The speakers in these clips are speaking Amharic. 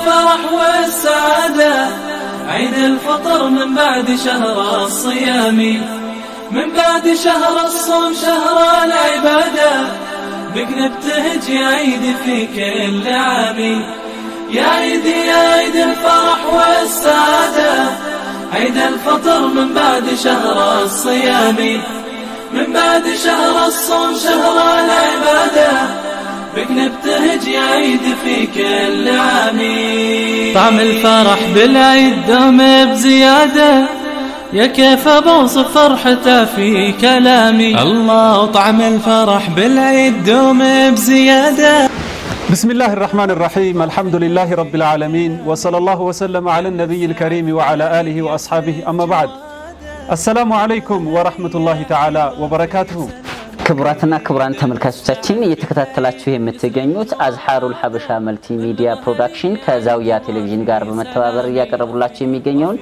الفرح والسعادة عيد الفطر من بعد شهر الصيام من بعد شهر الصوم شهر العبادة بك نبتهج يا عيد في كل عام يا عيد يا عيد الفرح والسعادة عيد الفطر من بعد شهر الصيام من بعد شهر الصوم شهر العبادة بك نبتهج يا عيد في كل عام طعم الفرح بالعيد دوم بزيادة يا كيف بوصف فرحته في كلامي الله طعم الفرح بالعيد دوم بزيادة بسم الله الرحمن الرحيم الحمد لله رب العالمين وصلى الله وسلم على النبي الكريم وعلى آله وأصحابه أما بعد السلام عليكم ورحمة الله تعالى وبركاته ክቡራትና ክቡራን ተመልካቾቻችን እየተከታተላችሁ የምትገኙት አዝሐሩል ሀበሻ መልቲ ሚዲያ ፕሮዳክሽን ከዛውያ ቴሌቪዥን ጋር በመተባበር እያቀረቡላችሁ የሚገኘውን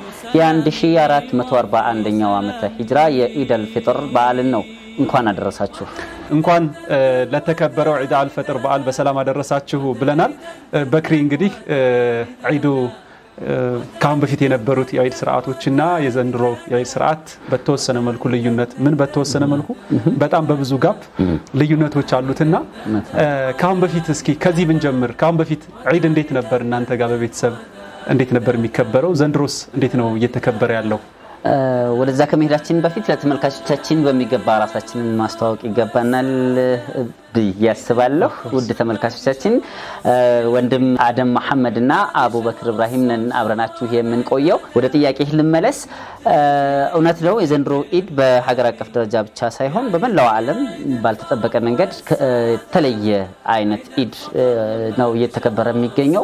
የ1441ኛው ዓመተ ሂጅራ የኢደል ፊጥር በዓልን ነው። እንኳን አደረሳችሁ። እንኳን ለተከበረው ዒድ አልፈጥር በዓል በሰላም አደረሳችሁ ብለናል። በክሪ እንግዲህ ዒዱ ከአሁን በፊት የነበሩት የዒድ ስርዓቶችና የዘንድሮ የዒድ ስርዓት በተወሰነ መልኩ ልዩነት ምን በተወሰነ መልኩ በጣም በብዙ ጋፕ ልዩነቶች አሉትና ከአሁን በፊት እስኪ ከዚህ ብንጀምር ከአሁን በፊት ዒድ እንዴት ነበር እናንተ ጋር በቤተሰብ እንዴት ነበር የሚከበረው? ዘንድሮስ እንዴት ነው እየተከበረ ያለው? ወደዛ ከመሄዳችን በፊት ለተመልካቾቻችን በሚገባ ራሳችንን ማስተዋወቅ ይገባናል ብዬ አስባለሁ። ውድ ተመልካቾቻችን ወንድም አደም መሐመድ እና አቡበክር እብራሂም ነን አብረናችሁ የምንቆየው። ወደ ጥያቄ ልመለስ። እውነት ነው የዘንድሮ ኢድ በሀገር አቀፍ ደረጃ ብቻ ሳይሆን በመላው ዓለም ባልተጠበቀ መንገድ የተለየ አይነት ኢድ ነው እየተከበረ የሚገኘው።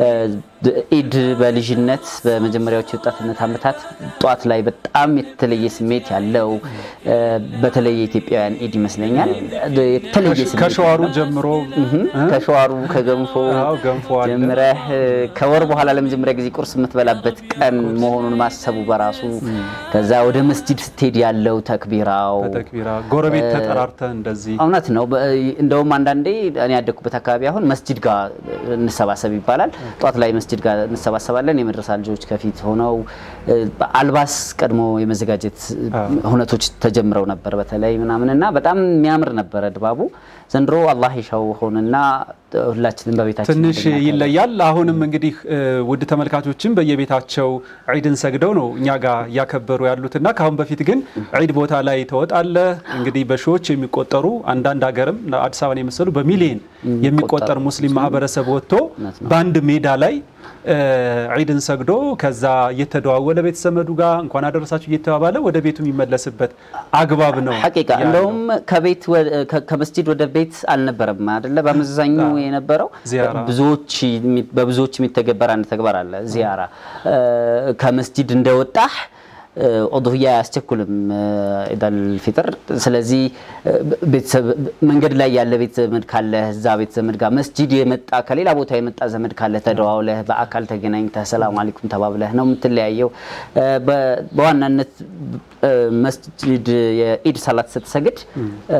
ኢድ በልጅነት በመጀመሪያዎቹ የወጣትነት ዓመታት ጠዋት ላይ በጣም የተለየ ስሜት ያለው በተለይ የኢትዮጵያውያን ኢድ ይመስለኛል የተለየ ስሜት ከሸዋሩ ጀምሮ ከሸዋሩ ከገንፎ አዎ፣ ገንፎ አለ። ጀምረህ ከወር በኋላ ለመጀመሪያ ጊዜ ቁርስ የምትበላበት ቀን መሆኑን ማሰቡ በራሱ ከዛ ወደ መስጂድ ስትሄድ ያለው ተክቢራው በተክቢራ ጎረቤት ተጠራርተ እንደዚህ እውነት ነው። በ- እንደውም አንዳንዴ እኔ ያደግኩበት አካባቢ አሁን መስጂድ ጋር እንሰባሰብ ይባላል። ጠዋት ላይ መስጂድ ጋር እንሰባሰባለን። የመድረሳ ልጆች ከፊት ሆነው እ፣ አልባስ ቀድሞ የመዘጋጀት ሁነቶች ተጀምረው ነበር በተለይ ምናምን እና በጣም የሚያምር ነበረ ድባቡ። ዘንድሮ አላህ ይሻው ሆንና ሁላችንም በቤታችን ትንሽ እንድናከብር። ይለያል። አሁንም እንግዲህ እ፣ ውድ ተመልካቾችም በየቤታቸው ዒድን ሰግደው ነው እኛ ጋር እያከበሩ ያሉትና ከአሁን በፊት ግን ዒድ ቦታ ላይ ተወጣለህ እንግዲህ በሺዎች የሚቆጠሩ አንዳንድ ሀገርም አዲስ አበባን የመሰሉ በሚሊየን የሚቆጠር ሙስሊም ማህበረሰብ ወጥቶ በአንድ ሜዳ ላይ እ፣ ዒድን ሰግዶ ከዛ እየተደዋወለ ቤተሰመዱ ጋር እንኳን አደረሳችሁ እየተባባለ ወደ ቤቱ የሚመለስበት አግባብ ነው ሐቂቃ ያለው። እንደውም ከቤት ወደ- ከ- ከመስጂድ ወደ ቤት አልነበረም አይደለ? በአመዛኙ የነበረው ዚያራ። ብዙዎች የሚ- በብዙዎች የሚተገበር አንድ ተግባር አለ፣ ዚያራ። እ፣ ከመስጂድ እንደወጣህ እ፣ ኡድህያ አያስቸኩልም እ፣ ኢዳል ፊጥር። ስለዚህ እ፣ ቤተሰብ መንገድ ላይ ያለ ቤት ዘመድ ካለ እዛ ቤት ዘመድ ጋር መስጂድ የመጣ ከሌላ ቦታ የመጣ ዘመድ ካለ ተደዋውለህ በአካል ተገናኝተህ ሰላም አለይኩም ተባብለህ ነው የምትለያየው። እ፣ በ- በዋናነት እ፣ መስጂድ የኢድ ሰላት ስትሰግድ እ፣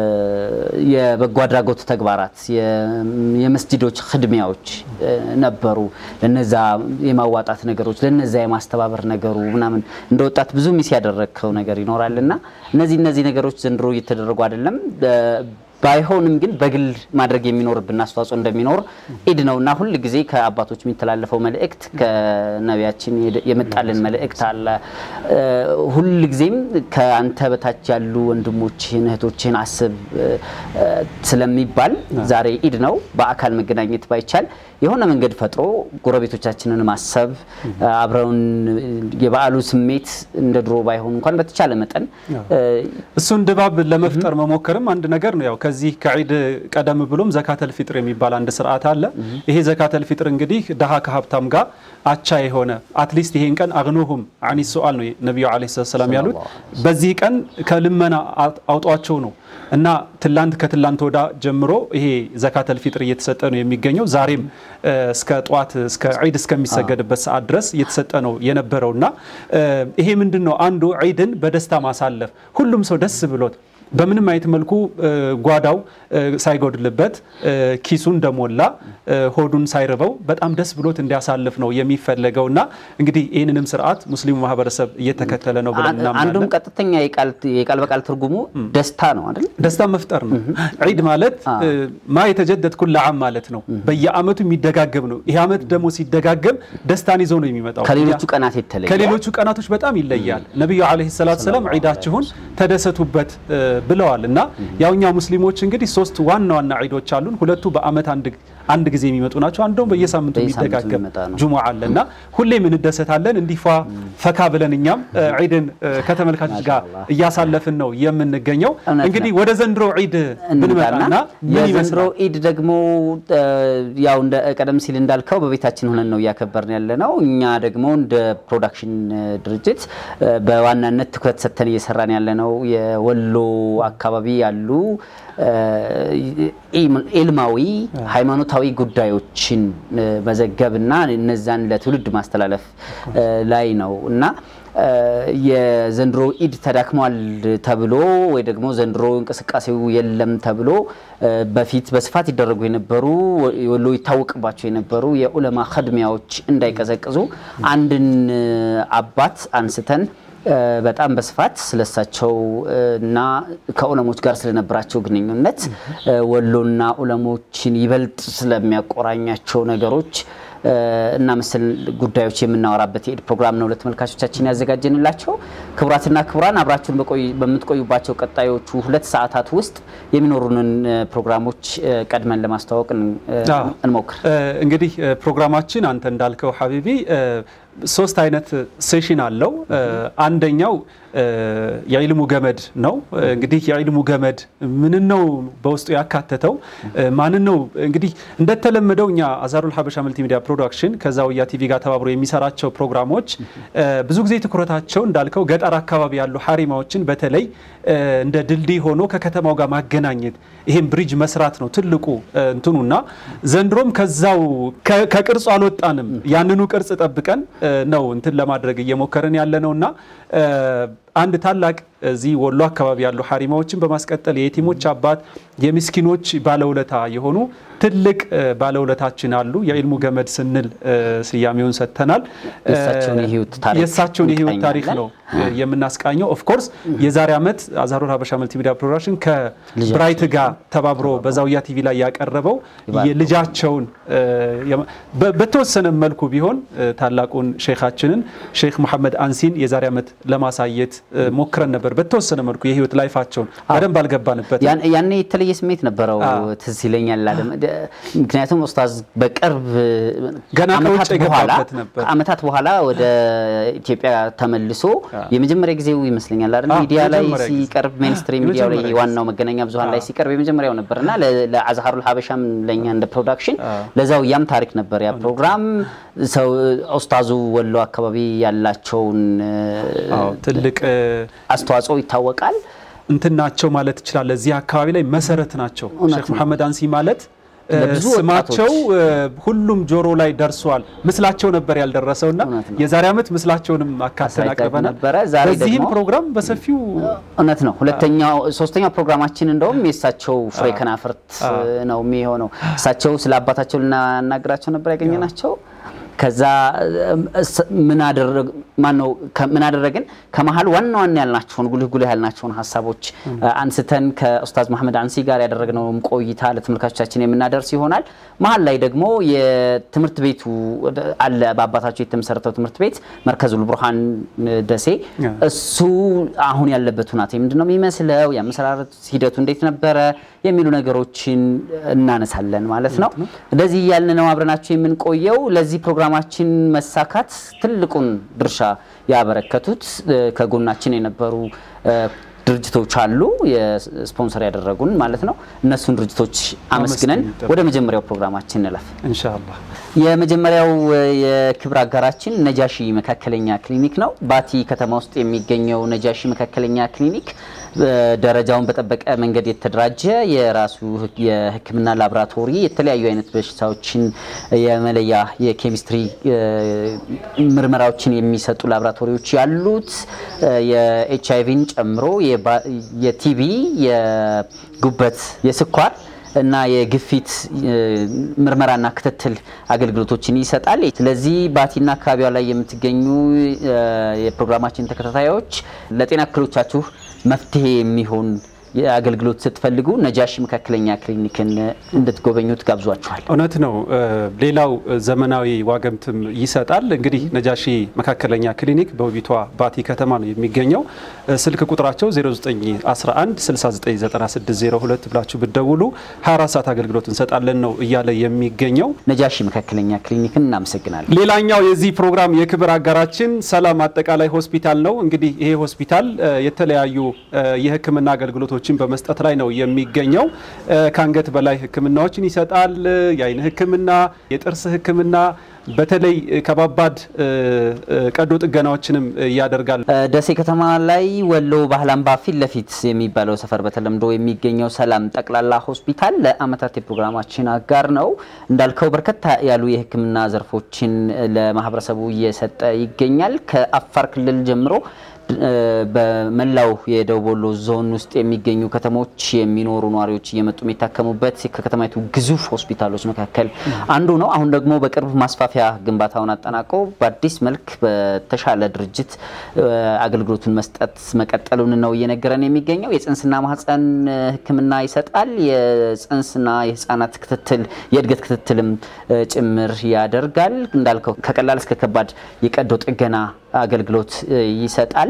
የበጎ አድራጎት ተግባራት የ- የመስጂዶች ክድሚያዎች እ፣ ነበሩ። ለነዛ የማዋጣት ነገሮች፣ ለነዛ የማስተባበር ነገሩ ምናምን እንደ ወጣት ብዙ ሚስ ያደረግከው ነገር ይኖራል እና እነዚህ እነዚህ ነገሮች ዘንድሮ እየተደረጉ አይደለም። እ፣ ባይሆንም ግን በግል ማድረግ የሚኖርብን አስተዋጽኦ እንደሚኖር ኢድ ነው እና ሁል ጊዜ ከአባቶች የሚተላለፈው መልእክት ከነቢያችን የመጣልን መልእክት አለ። እ፣ ሁል ጊዜም ከአንተ በታች ያሉ ወንድሞችህን እህቶችህን አስብ እ፣ እ፣ ስለሚባል ዛሬ ኢድ ነው። በአካል መገናኘት ባይቻል የሆነ መንገድ ፈጥሮ ጎረቤቶቻችንን ማሰብ አብረውን የበዓሉ ስሜት እንደ ድሮ ባይሆን እንኳን በተቻለ መጠን እ፣ እሱን ድባብ ለመፍጠር መሞከርም አንድ ነገር ነው። ያው ከዚህ ከዒድ ቀደም ብሎም ዘካተል ፊጥር የሚባል አንድ ስርዓት አለ። ይሄ ዘካተል ፊጥር እንግዲህ ድሃ ከሀብታም ጋር አቻ የሆነ አትሊስት ይሄን ቀን አግኑሁም አኒ ሱአል ነው ነቢዩ ዓለይሂ ሰላቱ ወሰላም ያሉት። በዚህ ቀን ከልመና አውጧቸው ነው እና ትላንት ከትላንት ወዳ ጀምሮ ይሄ ዘካተል ፊጥር እየተሰጠ ነው የሚገኘው። ዛሬም እ፣ እስከ ጠዋት እስከ ዒድ እስከሚሰገድበት ሰዓት ድረስ እየተሰጠ ነው የነበረው እና እ፣ ይሄ ምንድን ነው አንዱ ዒድን በደስታ ማሳለፍ ሁሉም ሰው ደስ ብሎት በምንም አይነት መልኩ ጓዳው ሳይጎድልበት ኪሱ እንደሞላ ሆዱን ሳይርበው በጣም ደስ ብሎት እንዲያሳልፍ ነው የሚፈለገው እና እንግዲህ ይህንንም ስርዓት ሙስሊሙ ማህበረሰብ እየተከተለ ነው ብለን እናምናለን። አንዱም ቀጥተኛ የቃል በቃል ትርጉሙ ደስታ ነው አይደል? ደስታ መፍጠር ነው። ዒድ ማለት ማ የተጀደድ ኩል ዓም ማለት ነው። በየአመቱ የሚደጋገም ነው። ይህ አመት ደግሞ ሲደጋገም ደስታን ይዞ ነው የሚመጣው። ከሌሎቹ ቀናት የተለየ ከሌሎቹ ቀናቶች በጣም ይለያል። ነቢዩ ዓለይሂ ሰላቱ ሰላም ዒዳችሁን ተደሰቱበት ብለዋል እና ያው እኛ ሙስሊሞች እንግዲህ ሶስት ዋና ዋና ዒዶች አሉን። ሁለቱ በአመት አንድ አንድ ጊዜ የሚመጡ ናቸው። አንዱም በየሳምንቱ የሚደጋገም ጁሙዓ አለ እና ሁሌም እንደሰታለን። እንዲፏ ፈካ ብለን እኛም ዒድን ከተመልካቾች ጋር እያሳለፍን ነው የምንገኘው። እንግዲህ ወደ ዘንድሮ ዒድ ብንመጣና ምን የዘንድሮ ዒድ ደግሞ ያው እንደ ቀደም ሲል እንዳልከው በቤታችን ሆነን ነው እያከበርን ያለ ነው። እኛ ደግሞ እንደ ፕሮዳክሽን ድርጅት በዋናነት ትኩረት ሰጥተን እየሰራን ያለ ነው የወሎ አካባቢ ያሉ ኢልማዊ ሃይማኖታዊ ጉዳዮችን መዘገብና እነዛን ለትውልድ ማስተላለፍ ላይ ነው እና የዘንድሮ ኢድ ተዳክሟል ተብሎ ወይ ደግሞ ዘንድሮ እንቅስቃሴው የለም ተብሎ በፊት በስፋት ይደረጉ የነበሩ ወሎ ይታወቅባቸው የነበሩ የኡለማ ከድሚያዎች እንዳይቀዘቅዙ አንድን አባት አንስተን በጣም በስፋት ስለሳቸው እና ከኡለሞች ጋር ስለነበራቸው ግንኙነት ወሎና ኡለሞችን ይበልጥ ስለሚያቆራኛቸው ነገሮች እና መሰል ጉዳዮች የምናወራበት የኢድ ፕሮግራም ነው ለተመልካቾቻችን ያዘጋጀንላቸው። ክቡራትና ክቡራን አብራችሁን በምትቆዩባቸው ቀጣዮቹ ሁለት ሰዓታት ውስጥ የሚኖሩንን ፕሮግራሞች ቀድመን ለማስተዋወቅ እንሞክር። እንግዲህ ፕሮግራማችን አንተ እንዳልከው ሀቢቢ ሶስት አይነት ሴሽን አለው። አንደኛው የዒልሙ ገመድ ነው። እንግዲህ የዒልሙ ገመድ ምንን ነው በውስጡ ያካተተው? ማንን ነው? እንግዲህ እንደተለመደው እኛ አዛሩል ሀበሻ መልቲ ሚዲያ ፕሮዳክሽን ከዛውያ ቲቪ ጋር ተባብሮ የሚሰራቸው ፕሮግራሞች ብዙ ጊዜ ትኩረታቸው እንዳልከው ገጠር አካባቢ ያሉ ሀሪማዎችን በተለይ እንደ ድልድይ ሆኖ ከከተማው ጋር ማገናኘት ይሄን ብሪጅ መስራት ነው ትልቁ እንትኑና ዘንድሮም ከዛው ከቅርጹ አልወጣንም። ያንኑ ቅርጽ ጠብቀን ነው እንትን ለማድረግ እየሞከርን ያለ ነውና አንድ ታላቅ እዚህ ወሎ አካባቢ ያሉ ሀሪማዎችን በማስቀጠል የየቲሞች አባት የምስኪኖች ባለውለታ የሆኑ ትልቅ ባለውለታችን አሉ። የዒልሙ ገመድ ስንል ስያሜውን ሰጥተናል። የእሳቸውን የህይወት ታሪክ ነው የምናስቃኘው። ኦፍኮርስ የዛሬ ዓመት አዛሩል ሀበሻ መልቲ ሚዲያ ፕሮዳክሽን ከብራይት ጋር ተባብሮ በዛውያ ቲቪ ላይ ያቀረበው የልጃቸውን በተወሰነ መልኩ ቢሆን ታላቁን ሼኻችንን ሼክ መሐመድ አንሲን የዛሬ ዓመት ለማሳየት ሞክረን ነበር። በተወሰነ መልኩ የህይወት ላይፋቸውን በደንብ አልገባንበት። ያኔ የተለየ ስሜት ነበረው ትዝ ይለኛል። ምክንያቱም ኡስታዝ በቅርብ ገና ከውጭ የገባበት ነበር። ከአመታት በኋላ ወደ ኢትዮጵያ ተመልሶ የመጀመሪያ ጊዜው ይመስለኛል አይደል? ሚዲያ ላይ ሲቀርብ ሜንስትሪም ሚዲያ ላይ ዋናው መገናኛ ብዙኃን ላይ ሲቀርብ የመጀመሪያው ነበር እና ለአዝሀሩል ሀበሻም ለእኛ እንደ ፕሮዳክሽን ለዛው ያም ታሪክ ነበር ያ ፕሮግራም ሰው ኡስታዙ ወሎ አካባቢ ያላቸውን ትልቅ አስተዋጽኦ ይታወቃል። እንትን ናቸው ማለት ይችላል። እዚህ አካባቢ ላይ መሰረት ናቸው። ሼክ መሐመድ አንሲ ማለት ስማቸው ሁሉም ጆሮ ላይ ደርሷል። ምስላቸው ነበር ያልደረሰውና የዛሬ ዓመት ምስላቸውንም አካተን አቅርበናል። በዚህም ፕሮግራም በሰፊው እውነት ነው። ሁለተኛው ሶስተኛው ፕሮግራማችን እንደውም የእሳቸው ፍሬ ከናፍርት ነው የሚሆነው። እሳቸው ስለ አባታቸው ልናናግራቸው ነበር ያገኘናቸው። ከዛ ምን አደረግን? ከመሀል ዋና ዋና ያልናቸውን ጉልህ ጉልህ ያልናቸውን ሀሳቦች አንስተን ከኡስታዝ መሐመድ አንሲ ጋር ያደረግነውም ቆይታ ለተመልካቾቻችን የምናደርስ ይሆናል። መሀል ላይ ደግሞ የትምህርት ቤቱ አለ፣ በአባታቸው የተመሰረተው ትምህርት ቤት መርከዙል ቡርሃን ደሴ፣ እሱ አሁን ያለበት ሁናቴ ምንድን ነው የሚመስለው፣ የአመሰራረት ሂደቱ እንዴት ነበረ የሚሉ ነገሮችን እናነሳለን ማለት ነው። እንደዚህ እያልን ነው አብረናቸው የምንቆየው። ለዚህ ፕሮግራማችን መሳካት ትልቁን ድርሻ ያበረከቱት ከጎናችን የነበሩ ድርጅቶች አሉ፣ የስፖንሰር ያደረጉን ማለት ነው። እነሱን ድርጅቶች አመስግነን ወደ መጀመሪያው ፕሮግራማችን እንለፍ ኢንሻአላህ። የመጀመሪያው የክብር አጋራችን ነጃሺ መካከለኛ ክሊኒክ ነው። ባቲ ከተማ ውስጥ የሚገኘው ነጃሺ መካከለኛ ክሊኒክ ደረጃውን በጠበቀ መንገድ የተደራጀ የራሱ የሕክምና ላቦራቶሪ የተለያዩ አይነት በሽታዎችን የመለያ የኬሚስትሪ ምርመራዎችን የሚሰጡ ላቦራቶሪዎች ያሉት የኤች አይቪን ጨምሮ የቲቢ፣ የጉበት፣ የስኳር እና የግፊት ምርመራና ክትትል አገልግሎቶችን ይሰጣል። ስለዚህ ባቲና አካባቢዋ ላይ የምትገኙ የፕሮግራማችን ተከታታዮች ለጤና እክሎቻችሁ መፍትሄ የሚሆን አገልግሎት ስትፈልጉ ነጃሺ መካከለኛ ክሊኒክን እንድትጎበኙት ጋብዟችኋል። እውነት ነው። ሌላው ዘመናዊ ዋገምትም ይሰጣል። እንግዲህ ነጃሺ መካከለኛ ክሊኒክ በውቢቷ ባቲ ከተማ ነው የሚገኘው። ስልክ ቁጥራቸው 0911 699602 ብላችሁ ብትደውሉ 24 ሰዓት አገልግሎት እንሰጣለን ነው እያለ የሚገኘው። ነጃሺ መካከለኛ ክሊኒክን እናመሰግናለን። ሌላኛው የዚህ ፕሮግራም የክብር አጋራችን ሰላም አጠቃላይ ሆስፒታል ነው። እንግዲህ ይሄ ሆስፒታል የተለያዩ የሕክምና አገልግሎቶችን በመስጠት ላይ ነው የሚገኘው። ከአንገት በላይ ሕክምናዎችን ይሰጣል። የአይን ሕክምና፣ የጥርስ ሕክምና በተለይ ከባባድ ቀዶ ጥገናዎችንም ያደርጋል። ደሴ ከተማ ላይ ወሎ ባህል አምባ ፊት ለፊት የሚባለው ሰፈር በተለምዶ የሚገኘው ሰላም ጠቅላላ ሆስፒታል ለዓመታት የፕሮግራማችን አጋር ነው። እንዳልከው በርከታ ያሉ የህክምና ዘርፎችን ለማህበረሰቡ እየሰጠ ይገኛል። ከአፋር ክልል ጀምሮ በመላው የደቡብ ወሎ ዞን ውስጥ የሚገኙ ከተሞች የሚኖሩ ነዋሪዎች እየመጡ የሚታከሙበት ከከተማይቱ ግዙፍ ሆስፒታሎች መካከል አንዱ ነው። አሁን ደግሞ በቅርብ ማስፋፊያ ግንባታውን አጠናቆ በአዲስ መልክ በተሻለ ድርጅት አገልግሎቱን መስጠት መቀጠሉን ነው እየነገረን የሚገኘው። የጽንስና ማህፀን ሕክምና ይሰጣል። የጽንስና የህፃናት ክትትል የእድገት ክትትልም ጭምር ያደርጋል። እንዳልከው ከቀላል እስከ ከባድ የቀዶ ጥገና አገልግሎት ይሰጣል።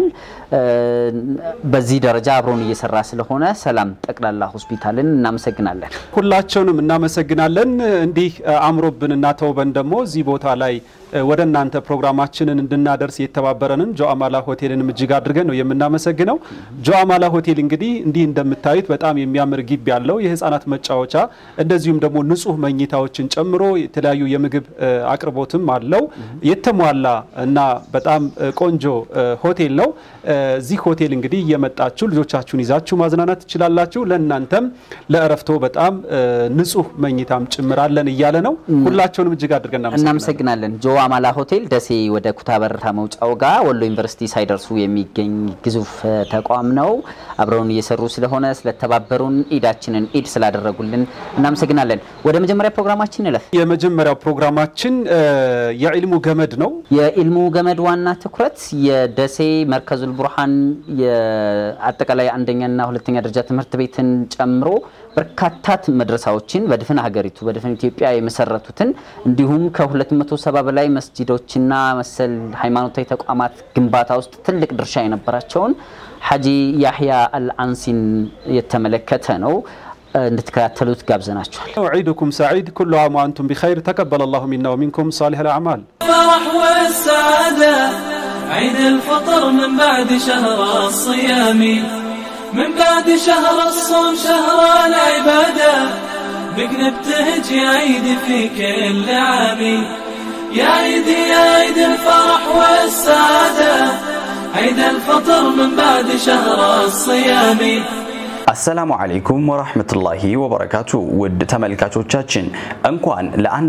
በዚህ ደረጃ አብሮን እየሰራ ስለሆነ ሰላም ጠቅላላ ሆስፒታልን እናመሰግናለን። ሁላቸውንም እናመሰግናለን። እንዲህ አምሮብንና ተውበን ደግሞ እዚህ ቦታ ላይ ወደ እናንተ ፕሮግራማችንን እንድናደርስ የተባበረንን ጆአማላ ሆቴልንም እጅግ አድርገን ነው የምናመሰግነው። ጆአማላ ሆቴል እንግዲህ እንዲህ እንደምታዩት በጣም የሚያምር ግቢ ያለው የህፃናት መጫወቻ እንደዚሁም ደግሞ ንጹህ መኝታዎችን ጨምሮ የተለያዩ የምግብ አቅርቦትም አለው። የተሟላ እና በጣም ቆንጆ ሆቴል ነው። እዚህ ሆቴል እንግዲህ እየመጣችሁ ልጆቻችሁን ይዛችሁ ማዝናናት ትችላላችሁ። ለእናንተም ለእረፍቶ በጣም ንጹህ መኝታም ጭምራለን እያለ ነው። ሁላቸውንም እጅግ አድርገን እናመሰግናለን። ጆ አማላ ሆቴል ደሴ ወደ ኩታበር መውጫው ጋር ወሎ ዩኒቨርሲቲ ሳይደርሱ የሚገኝ ግዙፍ ተቋም ነው። አብረውን እየሰሩ ስለሆነ ስለተባበሩን፣ ኢዳችንን ኢድ ስላደረጉልን እናመሰግናለን። ወደ መጀመሪያ ፕሮግራማችን እለፍ። የመጀመሪያው ፕሮግራማችን የኢልሙ ገመድ ነው። የኢልሙ ገመድ ዋና ትኩረት የደሴ መርከዙል ቡርሃን የአጠቃላይ አንደኛና ሁለተኛ ደረጃ ትምህርት ቤትን ጨምሮ በርካታ መድረሳዎችን በድፍን ሀገሪቱ በድፍን ኢትዮጵያ የመሰረቱትን እንዲሁም ከ270 በላይ መስጂዶችና መሰል ሃይማኖታዊ ተቋማት ግንባታ ውስጥ ትልቅ ድርሻ የነበራቸውን ሐጂ ያህያ አልአንሲን የተመለከተ ነው። እንድትከታተሉት ጋብዘናችኋል። ዒድኩም ሰዒድ ኩሉ ዓም ወአንቱም ቢኸይር ተቀበለ ላሁ ሚና ወሚንኩም ሳሊሕ ልአዕማል الفرح والسعادة عيد الفطر من بعد شهر الصيام من بعد شهر الصوم شهر العبادة بك نبتهج يا عيد في كل عام يا عيد يا عيد الفرح والسعادة عيد الفطر من بعد شهر الصيام አሰላሙ አለይኩም ወራህመቱላሂ ወበረካቱ ውድ ተመልካቾቻችን እንኳን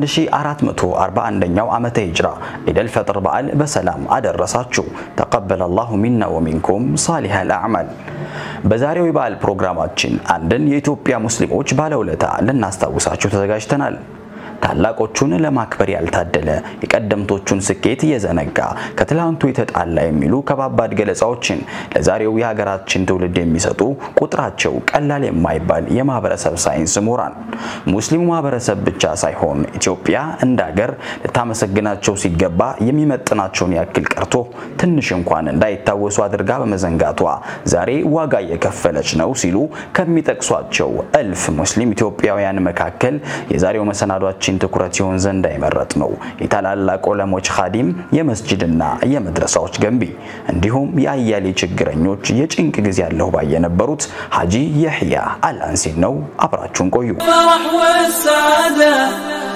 ለ1441ኛው ዓመተ ሂጅራ ኢደል ፈጥር በዓል በሰላም አደረሳችሁ። ተቀበለ አላሁ ሚና ወሚንኩም ሳሊሐል አዕማል። በዛሬው የበዓል ፕሮግራማችን አንድን የኢትዮጵያ ሙስሊሞች ባለውለታ ልናስታውሳችሁ ተዘጋጅተናል። ታላቆቹን ለማክበር ያልታደለ የቀደምቶቹን ስኬት እየዘነጋ ከትላንቱ የተጣላ የሚሉ ከባባድ ገለጻዎችን ለዛሬው የሀገራችን ትውልድ የሚሰጡ ቁጥራቸው ቀላል የማይባል የማህበረሰብ ሳይንስ ምሁራን ሙስሊሙ ማህበረሰብ ብቻ ሳይሆን ኢትዮጵያ እንደ ሀገር ልታመሰግናቸው ሲገባ የሚመጥናቸውን ያክል ቀርቶ ትንሽ እንኳን እንዳይታወሱ አድርጋ በመዘንጋቷ ዛሬ ዋጋ እየከፈለች ነው ሲሉ ከሚጠቅሷቸው እልፍ ሙስሊም ኢትዮጵያውያን መካከል የዛሬው መሰናዷችን ሰዎችን ትኩረት ይሆን ዘንድ አይመረጥ ነው። የታላላቅ ዑለሞች ኻዲም፣ የመስጅድና የመድረሳዎች ገንቢ እንዲሁም የአያሌ ችግረኞች የጭንቅ ጊዜ ያለሁ ባይ የነበሩት ሐጂ የሕያ አልአንሲን ነው። አብራችሁን ቆዩ። الفرح والسعادة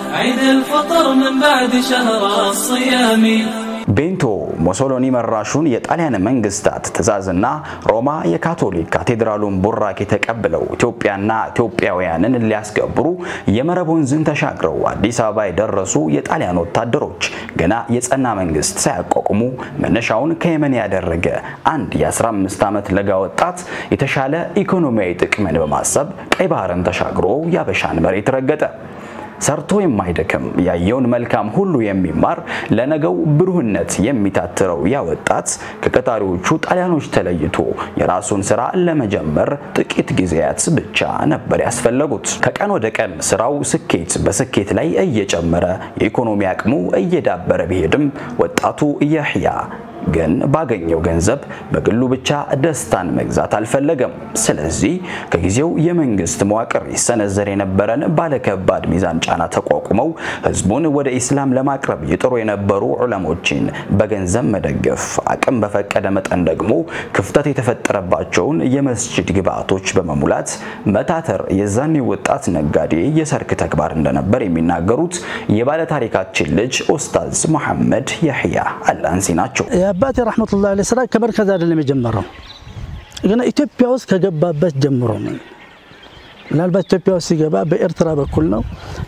عيد الفطر من بعد شهر الصيام ቤንቶ ሞሶሎኒ መራሹን የጣሊያን መንግስታት ትዕዛዝና ሮማ የካቶሊክ ካቴድራሉን ቡራኬ ተቀብለው ኢትዮጵያና ኢትዮጵያውያንን ሊያስገብሩ የመረብ ወንዝን ተሻግረው አዲስ አበባ የደረሱ የጣሊያን ወታደሮች ገና የጸና መንግስት ሳያቋቁሙ መነሻውን ከየመን ያደረገ አንድ የ15 ዓመት ለጋ ወጣት የተሻለ ኢኮኖሚያዊ ጥቅምን በማሰብ ቀይ ባህርን ተሻግሮ ያበሻን መሬት ረገጠ። ሰርቶ የማይደክም ያየውን መልካም ሁሉ የሚማር ለነገው ብሩህነት የሚታትረው ያ ወጣት ከቀጣሪዎቹ ጣሊያኖች ተለይቶ የራሱን ስራ ለመጀመር ጥቂት ጊዜያት ብቻ ነበር ያስፈለጉት። ከቀን ወደ ቀን ስራው ስኬት በስኬት ላይ እየጨመረ የኢኮኖሚ አቅሙ እየዳበረ ቢሄድም ወጣቱ ያህያ ግን ባገኘው ገንዘብ በግሉ ብቻ ደስታን መግዛት አልፈለገም። ስለዚህ ከጊዜው የመንግስት መዋቅር ይሰነዘር የነበረን ባለከባድ ሚዛን ጫና ተቋቁመው ህዝቡን ወደ ኢስላም ለማቅረብ ይጥሩ የነበሩ ዑለሞችን በገንዘብ መደገፍ፣ አቅም በፈቀደ መጠን ደግሞ ክፍተት የተፈጠረባቸውን የመስጂድ ግብዓቶች በመሙላት መታተር የዛኔ ወጣት ነጋዴ የሰርክ ተግባር እንደነበር የሚናገሩት የባለታሪካችን ልጅ ኡስታዝ መሐመድ ያህያ አልአንሲ ናቸው። የአባቴ ረሕመቱላህ ዐለይሂ ስራ ከመርከዝ አይደለም የጀመረው፣ ግን ኢትዮጵያ ውስጥ ከገባበት ጀምሮ ነው። ምናልባት ኢትዮጵያ ውስጥ ሲገባ በኤርትራ በኩል ነው።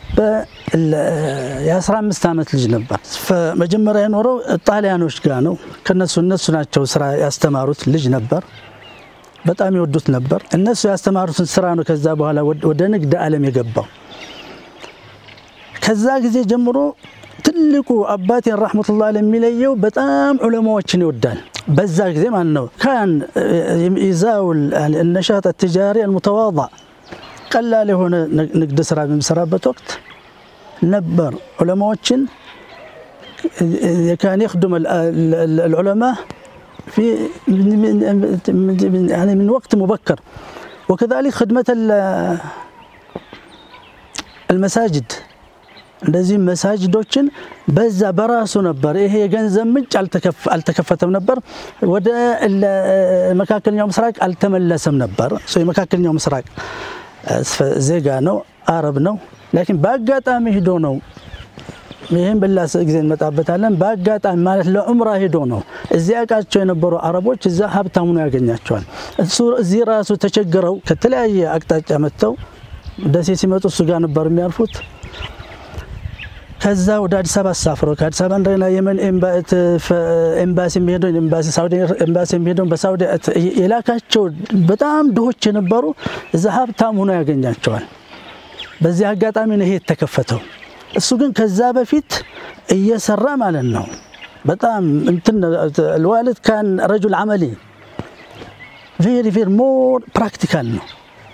የ15 ዓመት ልጅ ነበር። መጀመሪያ የኖረው ጣሊያኖች ጋር ነው። ከነሱ እነሱ ናቸው ስራ ያስተማሩት ልጅ ነበር። በጣም ይወዱት ነበር። እነሱ ያስተማሩትን ስራ ነው ከዛ በኋላ ወደ ንግድ ዓለም የገባው። ከዛ ጊዜ ጀምሮ ትልቁ አባቴን ረሕመቱላህ የሚለየው በጣም ዑለማዎችን ይወዳል። በዛ ጊዜ ማለት ነው ካን ይዛውል ነሻጥ ትጃሪ አልሙተዋضዕ ቀላል የሆነ ንግድ ስራ በሚሰራበት ወቅት ነበር ዑለማዎችን ካን የክዱም العلماء في يعني من وقت مبكر وكذلك خدمة المساجد እንደዚህም መሳጅዶችን በዛ በራሱ ነበር። ይሄ የገንዘብ ምንጭ አልተከፈተም ነበር። ወደ መካከለኛው ምስራቅ አልተመለሰም ነበር። የመካከለኛው ምስራቅ ዜጋ ነው፣ አረብ ነው። ላኪን በአጋጣሚ ሂዶ ነው ይህም በላ ጊዜ እንመጣበታለን። በአጋጣሚ ማለት ለዑምራ ሂዶ ነው እዚህ ያውቃቸው የነበሩ አረቦች እዛ ሀብታም ሆኖ ያገኛቸዋል። እሱ እዚህ ራሱ ተቸግረው ከተለያየ አቅጣጫ መጥተው ደሴ ሲመጡ እሱ ጋር ነበር የሚያርፉት። ከዛ ወደ አዲስ አበባ አሳፍረው ከአዲስ አበባ እንደገና የመን ኤምባሲ የሚሄደውን ኤምባሲ ሳውዲ ኤምባሲ የሚሄደውን በሳውዲ የላካቸው በጣም ድሆች የነበሩ እዛ ሀብታም ሆኖ ያገኛቸዋል። በዚህ አጋጣሚ ነው ይሄ የተከፈተው። እሱ ግን ከዛ በፊት እየሰራ ማለት ነው። በጣም እንትን ልዋልድ ካን ረጁል አመሊ ቬሪ ቬሪ ሞር ፕራክቲካል ነው።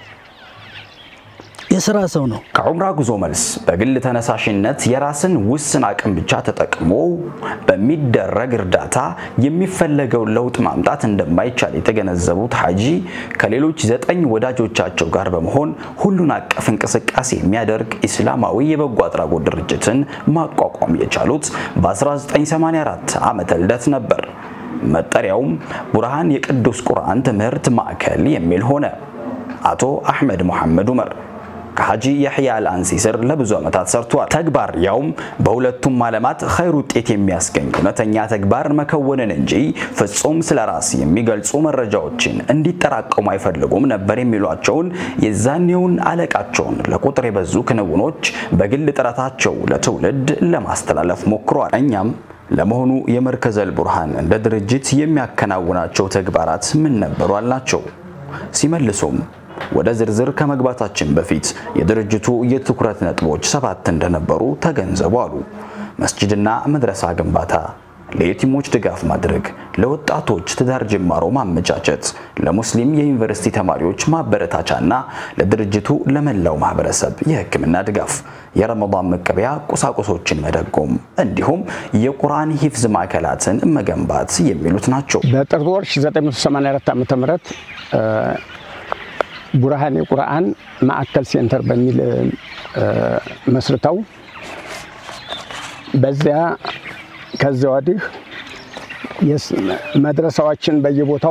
የስራ ሰው ነው። ከዑምራ ጉዞ መልስ በግል ተነሳሽነት የራስን ውስን አቅም ብቻ ተጠቅሞ በሚደረግ እርዳታ የሚፈለገውን ለውጥ ማምጣት እንደማይቻል የተገነዘቡት ሐጂ ከሌሎች ዘጠኝ ወዳጆቻቸው ጋር በመሆን ሁሉን አቀፍ እንቅስቃሴ የሚያደርግ ኢስላማዊ የበጎ አድራጎት ድርጅትን ማቋቋም የቻሉት በ1984 ዓመተ ልደት ነበር። መጠሪያውም ቡርሃን የቅዱስ ቁርአን ትምህርት ማዕከል የሚል ሆነ። አቶ አሕመድ መሐመድ ዑመር ከሐጂ ያሕያ አልአንሲ ስር ለብዙ ዓመታት ሰርቷል። ተግባር ያውም በሁለቱም ዓለማት ኸይር ውጤት የሚያስገኝ እውነተኛ ተግባር መከወንን እንጂ ፍጹም ስለ ራስ የሚገልጹ መረጃዎችን እንዲጠራቀሙ አይፈልጉም ነበር የሚሏቸውን የዛኔውን አለቃቸውን ለቁጥር የበዙ ክንውኖች በግል ጥረታቸው ለትውልድ ለማስተላለፍ ሞክሯል። እኛም ለመሆኑ የመርከዘል ቡርሃን እንደ ድርጅት የሚያከናውናቸው ተግባራት ምን ነበሩ አልናቸው። ሲመልሱም ወደ ዝርዝር ከመግባታችን በፊት የድርጅቱ የትኩረት ነጥቦች ሰባት እንደነበሩ ተገንዘቡ አሉ። መስጂድና መድረሳ ግንባታ፣ ለየቲሞች ድጋፍ ማድረግ፣ ለወጣቶች ትዳር ጅማሮ ማመቻቸት፣ ለሙስሊም የዩኒቨርሲቲ ተማሪዎች ማበረታቻና ለድርጅቱ ለመላው ማህበረሰብ የሕክምና ድጋፍ፣ የረመዳን መቀበያ ቁሳቁሶችን መደጎም እንዲሁም የቁርአን ሂፍዝ ማዕከላትን መገንባት የሚሉት ናቸው። በጥር ወር 1984 ዓ.ም ቡርሃን የቁርአን ማዕከል ሴንተር በሚል መስርተው በዚያ ከዚያ ወዲህ መድረሳዎችን በየቦታው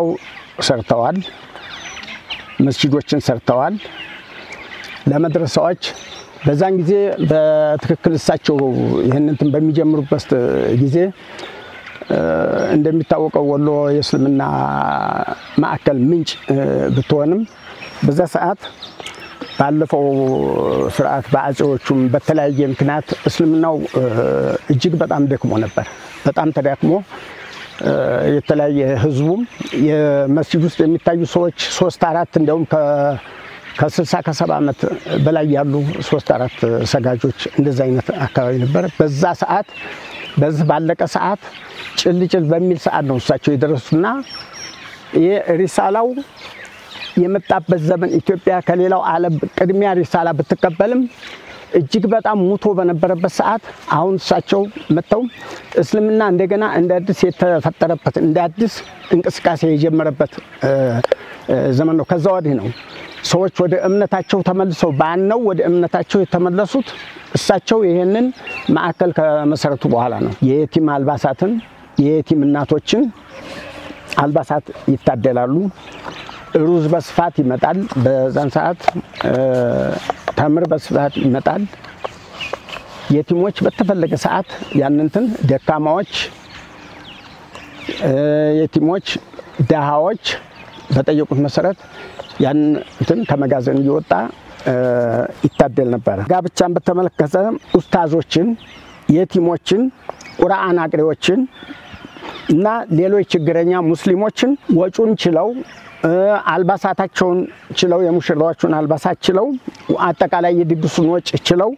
ሰርተዋል። መስጂዶችን ሰርተዋል። ለመድረሳዎች በዛን ጊዜ በትክክል እሳቸው ይህን እንትን በሚጀምሩበት ጊዜ እንደሚታወቀው ወሎ የእስልምና ማዕከል ምንጭ ብትሆንም በዛ ሰዓት ባለፈው ስርዓት በአጼዎቹም በተለያየ ምክንያት እስልምናው እጅግ በጣም ደክሞ ነበር። በጣም ተዳክሞ የተለያየ ህዝቡም የመስጂድ ውስጥ የሚታዩ ሰዎች ሶስት አራት እንዲያውም ከስልሳ ከሰባ ዓመት በላይ ያሉ ሶስት አራት ሰጋጆች እንደዚ አይነት አካባቢ ነበር። በዛ ሰዓት በዚህ ባለቀ ሰዓት ጭልጭል በሚል ሰዓት ነው እሳቸው የደረሱና ይህ ሪሳላው የመጣበት ዘመን ኢትዮጵያ ከሌላው ዓለም ቅድሚያ ሪሳላ ብትቀበልም እጅግ በጣም ሙቶ በነበረበት ሰዓት አሁን እሳቸው መጥተው እስልምና እንደገና እንደ አዲስ የተፈጠረበት እንደ አዲስ እንቅስቃሴ የጀመረበት ዘመን ነው። ከዛ ወዲህ ነው ሰዎች ወደ እምነታቸው ተመልሰው ባነው ወደ እምነታቸው የተመለሱት እሳቸው ይህንን ማዕከል ከመሰረቱ በኋላ ነው። የየቲም አልባሳትን የየቲም እናቶችን አልባሳት ይታደላሉ። ሩዝ በስፋት ይመጣል። በዛን ሰዓት ተምር በስፋት ይመጣል። የቲሞች በተፈለገ ሰዓት ያንንትን ደካማዎች፣ የቲሞች፣ ደሃዎች በጠየቁት መሰረት ያንንትን ከመጋዘን እየወጣ ይታደል ነበረ። ጋብቻን በተመለከተ ኡስታዞችን፣ የቲሞችን፣ ቁርአን አቅሪዎችን እና ሌሎች ችግረኛ ሙስሊሞችን ወጩን ችለው አልባሳታቸውን ችለው የሙሽራዎቹን አልባሳት ችለው አጠቃላይ የድግሱን ወጭ ችለው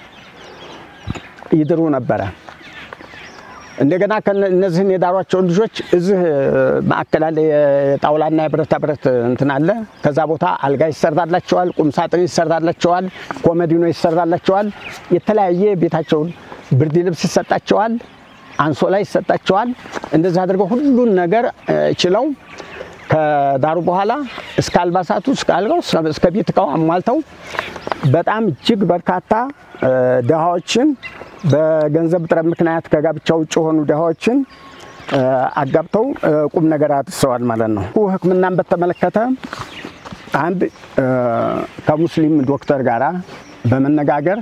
ይድሩ ነበረ። እንደገና እነዚህን የዳሯቸውን ልጆች እዚህ ማዕከል አለ፣ የጣውላና የብረታ ብረት እንትን አለ። ከዛ ቦታ አልጋ ይሰራላቸዋል፣ ቁምሳጥን ይሰራላቸዋል፣ ኮመዲኖ ይሰራላቸዋል። የተለያየ ቤታቸውን ብርድ ልብስ ይሰጣቸዋል፣ አንሶላ ይሰጣቸዋል። እንደዚህ አድርገው ሁሉን ነገር ችለው ከዳሩ በኋላ እስከ አልባሳቱ እስከ አልጋው እስከ ቤት እቃው አሟልተው በጣም እጅግ በርካታ ድሃዎችን በገንዘብ እጥረት ምክንያት ከጋብቻ ውጭ የሆኑ ድሃዎችን አጋብተው ቁም ነገር አድርሰዋል ማለት ነው። ሕክምናን በተመለከተ አንድ ከሙስሊም ዶክተር ጋራ በመነጋገር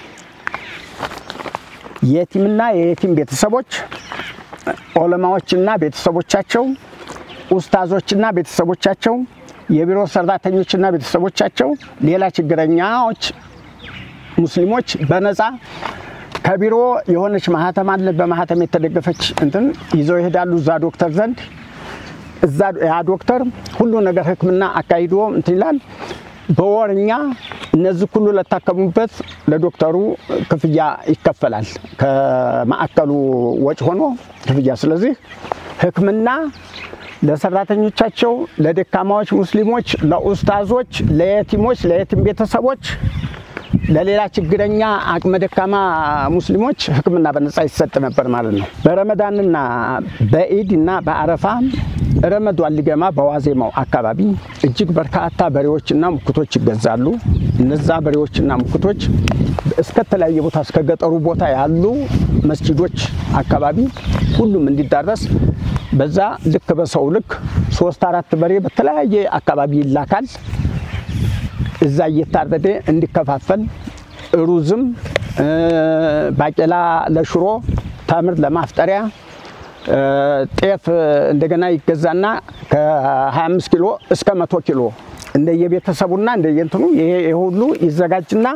የቲምና የየቲም ቤተሰቦች ኦለማዎችና ቤተሰቦቻቸው ኡስታዞችና ቤተሰቦቻቸው፣ የቢሮ ሰራተኞችና ቤተሰቦቻቸው፣ ሌላ ችግረኛዎች ሙስሊሞች በነፃ ከቢሮ የሆነች ማህተም አለ። በማህተም የተደገፈች እንትን ይዘው ይሄዳሉ እዛ ዶክተር ዘንድ። እዛ ያ ዶክተር ሁሉ ነገር ህክምና አካሂዶ እንትን ይላል። በወርኛ እነዚህ ሁሉ ለታከሙበት ለዶክተሩ ክፍያ ይከፈላል። ከማዕከሉ ወጪ ሆኖ ክፍያ። ስለዚህ ህክምና ለሰራተኞቻቸው፣ ለደካማዎች ሙስሊሞች፣ ለኡስታዞች፣ ለየቲሞች፣ ለየቲም ቤተሰቦች፣ ለሌላ ችግረኛ አቅመ ደካማ ሙስሊሞች ህክምና በነፃ ይሰጥ ነበር ማለት ነው። በረመዳንና በኢድ እና በአረፋ ረመዷን ሊገማ በዋዜማው አካባቢ እጅግ በርካታ በሬዎችና ሙክቶች ይገዛሉ። እነዛ በሬዎችና ሙክቶች እስከ ተለያየ ቦታ እስከ ገጠሩ ቦታ ያሉ መስጂዶች አካባቢ ሁሉም እንዲዳረስ በዛ ልክ በሰው ልክ ሶስት አራት በሬ በተለያየ አካባቢ ይላካል። እዛ እየታረደ እንዲከፋፈል ሩዝም፣ ባቄላ ለሽሮ፣ ተምር ለማፍጠሪያ ጤፍ እንደገና ይገዛና ከ25 ኪሎ እስከ 100 ኪሎ እንደየቤተሰቡና እንደየንትኑ ይሄ ሁሉ ይዘጋጅና